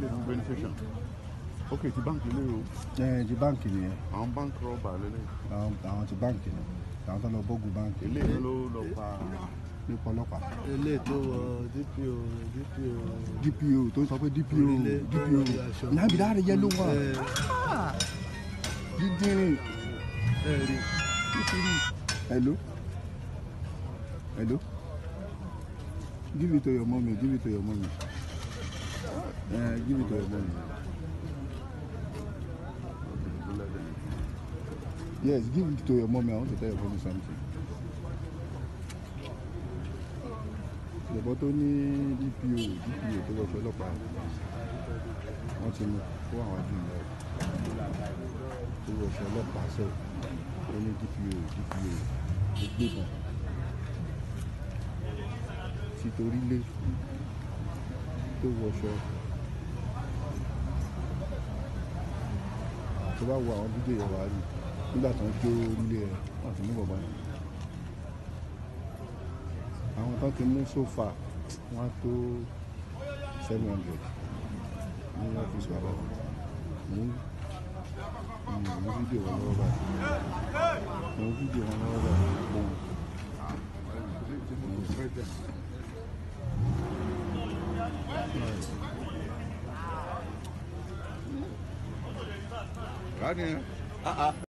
ilé fún beneficiation ok ti báńkì ilé o ẹ ti báǹkì nìyẹn àwọn báńkì rọ́bà lélẹ̀ àwọn àwọn ti báǹkì ni àwọn tó lọ bọ́gùn báǹkì ilé ló lọ pa nípa ọlọ́pàá ilé tó wọ dpo dpo dpo tó ń sọ pé dpo Orílẹ̀- dpo orí aṣọ. nàbí dáre yẹlò wà ẹ dídínrín ẹ rí hello hello give it to your mommy give it to your mommy uh, give it to your mommy yes give it to your mommy i want to tell your mommy something ìjọba tó ní dpo dpo tó lọ fẹ́ ọlọ́pàá wọ́n ti mú kó àwọn àjùmọ̀ tó lọ fẹ́ ọlọ́pàá sẹ́wọ̀n ó ní dpo dpo ó gbébọn tí torí lé tó wọṣọ tó bá wo àwọn fídíò yẹn wá rí nígbà tó ń jó orílẹ̀ ẹ̀ wọ́n ti mú bàbá yẹn àwọn tó ti mú sófà wọ́n á tó seven hundred ní ọ́fíìsì wa báyìí mú mú fídíò wọn lọ́wọ́ báyìí mú fídíò wọn lọ́wọ́ báyìí mú. rádìyẹn.